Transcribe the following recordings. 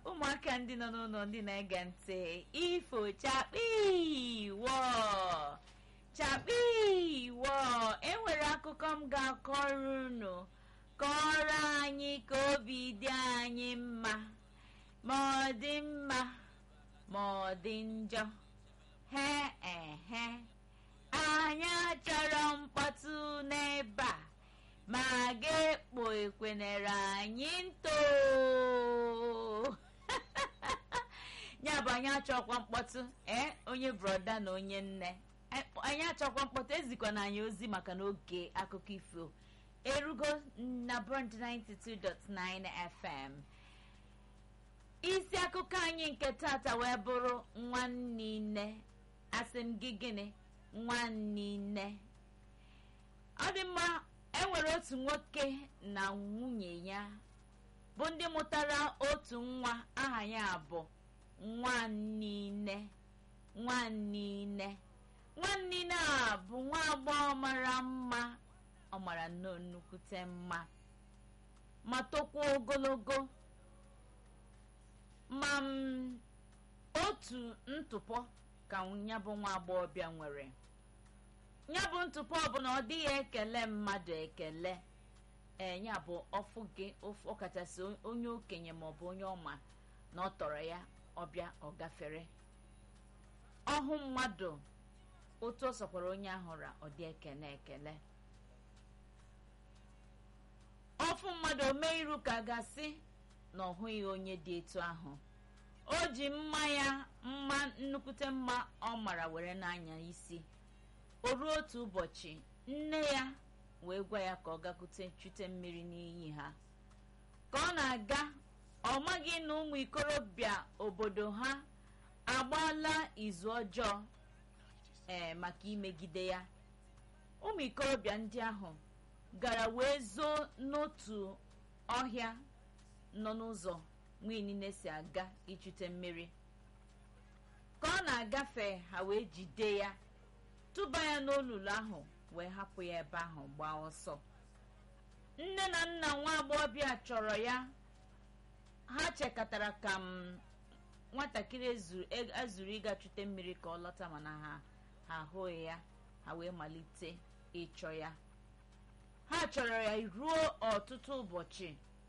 ụmụaka ndị nọ n'ụlọ ndị na-ege ntị ifo chakpi wọ chakpi wọ enwere akụkọ m ga-akọrọ unu kọrọ anyị ka obi dị anyị mma ma ọ dị mma ma ọ dị njọ he ehe anyị achọrọ mkpọtụ n'ebe a ma ga-ekpo ekwenere anyị nto ya bụ anyị achọkwa mkpọtụ ee onye broda na onye nne anyị achọkwa mkpọtụ ezikwana anyị ozi maka n'oge akụkọ ifo erugo na brand 92.9 fm isi akụkọ anyị nke tata wee bụrụ nwanne asị m gị gịnị nwanne ọ dị mma enwere otu nwoke na nwunye ya bụ ndị mụtara otu nwa aha ya bụ nwannine nwannine nwannine a bụ nwa agbọghọ mara mma ọ mara nnọọ nnukwute mma ma tokwa ogologo ma m otu ntụpọ ka ya bụ nwa agbọghọbịa nwere ya bụ ntụpọ ọbụla ọ dịghị ekele mmadụ ekele ee ya bụ ọfụ gị ọkachasị onye okenye maọbụ onye ọma na ọ tọrọ ya ọbịa ọ gafere ọhụ mmadụ otu ọ sọkwara onye ahụra ọ dị ekele ekele ọfụ mmadụ omee iru ka gasị na ọ hụghị onye dị etu ahụ o ji mma ya mma nnukwute mma ọ mara were n'anya isi o ruo otu ụbọchị nne ya wee gwa ya ka ọ gakwute chute mmiri n'iyi ha ka ọ na-aga ọ maghị na ụmụ ikorobịa obodo ha agbaala izu ọjọọ ee maka imegide ya ụmụ ikorobịa ndị ahụ gara wee zoo n'otu ọhịa nọ n'ụzọ nwunye si aga ichute mmiri ka ọ na-agafe ha wee jide ya tụba ya n'olulu ahụ wee hapụ ya ebe ahụ gbaa ọsọ nne na nna nwa agbọghọbịa chọrọ ya ha chekọtara ka m nwatakịrị ezuru ịga chute mmiri ka ọ lọta mana ha ha ahụghị ya ha wee malite ịchọ ya ha chọrọ ya ruo ọtụtụ ụbọchị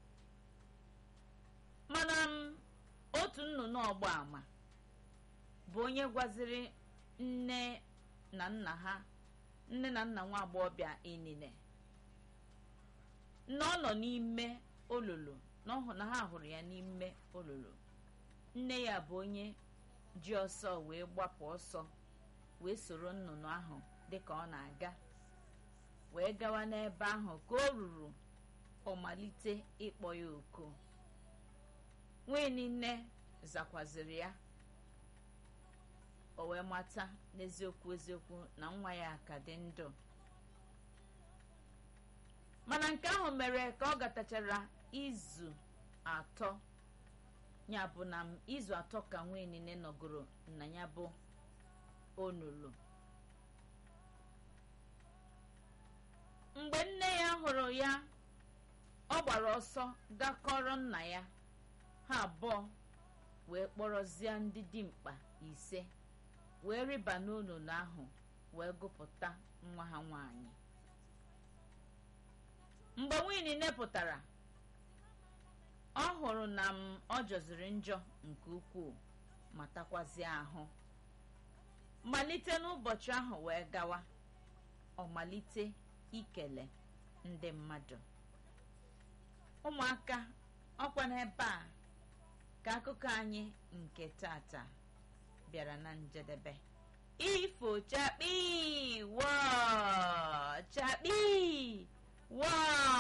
mana m otu nnụnụ ọgba ama bụ onye gwaziri nne na nna ha nne na nna nwa agbọghọbịa inine na ọ nọ n'ime olulu na ha hụrụ ya n'ime olulu nne ya bụ onye ji ọsọ wee gbapụ ọsọ wee soro nnụnụ ahụ dịka ọ na-aga wee gawa n'ebe ahụ ka o ruru ọ malite ịkpọ ya oku nwunye nne zakwaziri ya o wee mata n'eziokwu eziokwu na nwa ya ka dị ndụ mana nke ahụ mere ka ọ gatachara izu atọ ya bụ na izu atọ ka nwunye nne nọgoro na ya bụ onulu mgbe nne ya hụrụ ya ọ gbara ọsọ gakọrọ nna ya ha abụọ wee kpọrọzie ndị dimkpa ise wee rịba n'olulu ahụ wee gụpụta nwa ha nwanyị mgbe nwunye nepụtara ọ hụrụ na m ọ jọziri njọ nke ukwuu ma takwazie ahụ malite n'ụbọchị ahụ wee gawa ọ malite ikele ndị mmadụ ụmụaka ọkwa n'ebe a ka akụkọ anyị nke tata bịara na njedebe ifo chakpi wọ chakpi wọ